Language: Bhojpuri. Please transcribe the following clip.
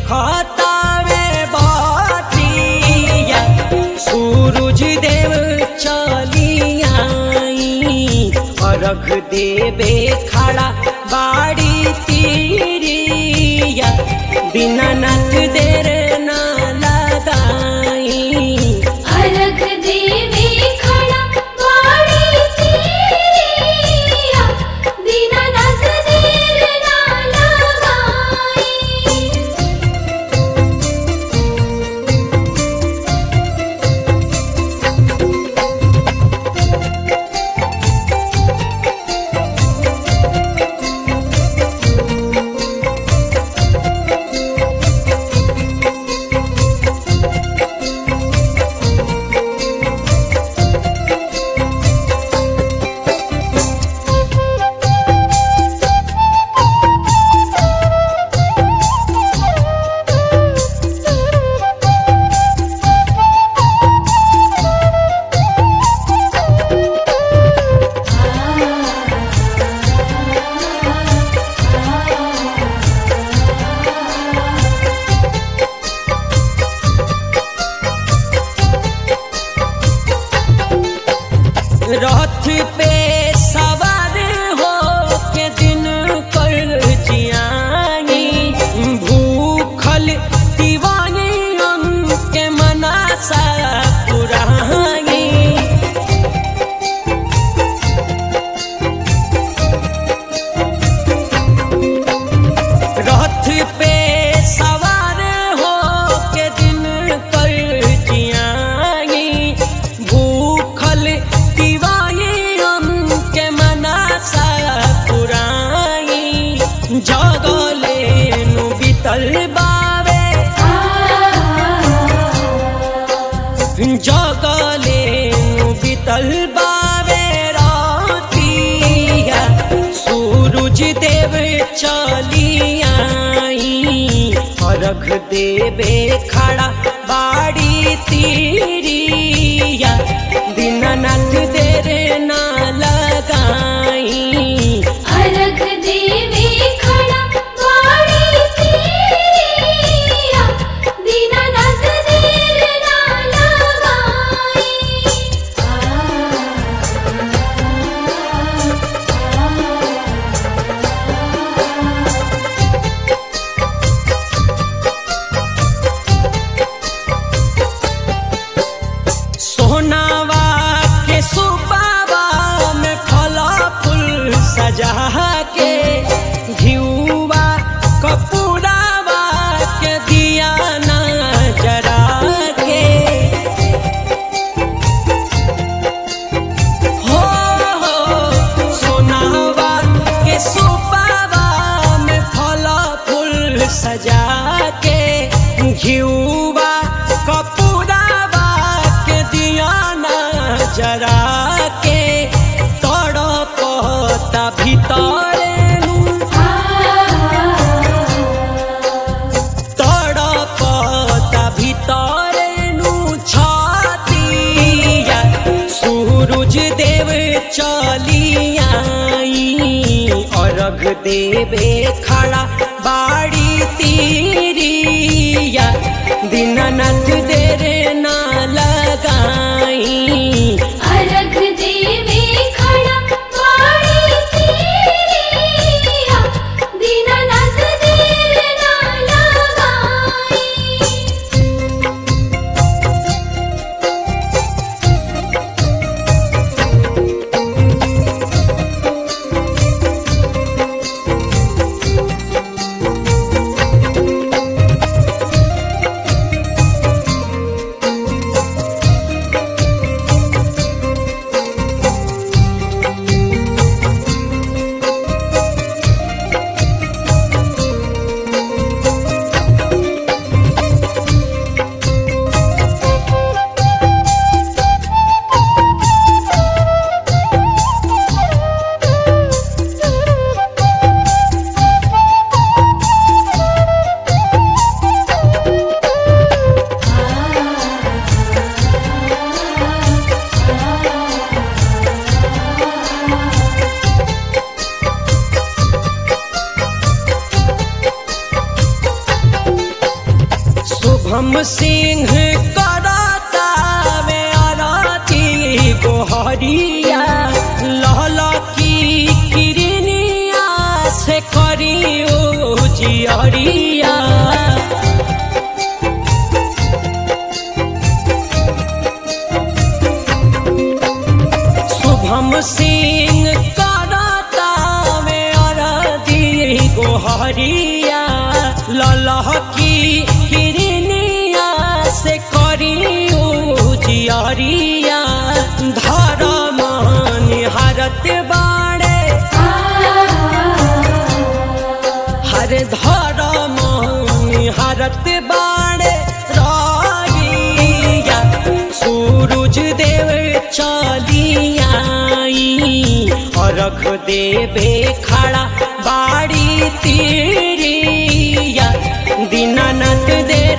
खतावे बाटिया सूरज देव चलिया अर्घ देवे खड़ा बाड़ी तीरिया दीनानाथ देर ना लगाई अर्घ देवे खड़ा बाड़ी तीरिया दीनानाथ देर ना लगाई रथ पे सवार हो के दिन कर जियानी भूखल दीवानी अंग के मनासा पुरानी रथ पे सवार हो के दिन कर जियानी भूखल दीवानी हम के मनासा पुरानी जगले नु बीतल बावे जगले नु बीतल बावे रातिया सूरज देव चलिया अर्घ देवे खड़ा बाड़ी तीरिया दीनानाथ देर ना लगाई अर्घ देवे खड़ा बाड़ी तीरिया दीनानाथ देर ना लगाई सोनावा के सुबावा में फला फूल सजा के घिउवा कपूरावा के दिया ना जरा के हो हो सोनावा के सुबावा में फला फूल सजा के घिउवा कपूरावा के दिया ना जरा के तड़पता भीतर तड़पता भीतर नु छातिया सूरज देव चलिया अर्घ देवे खड़ा बाड़ी तीरिया दीनानाथ देर ना लगाई अर्घ देवे खड़ा बाड़ी तीरिया दीनानाथ देर ना लगाई हाँ शुभम सिंह करता वे आरती गोहरिया लहला की किरनिया से करियो जियरिया शुभम सिंह करता वे आरती गोहरिया ललह की किरनिया से करियो जियरिया धर्म निहारत बाड़े हर धर्म निहारत बाड़े रागिया सूरज देव चलियाई अर्घ देवे खड़ा बाड़ी तीरिया दीनानाथ दे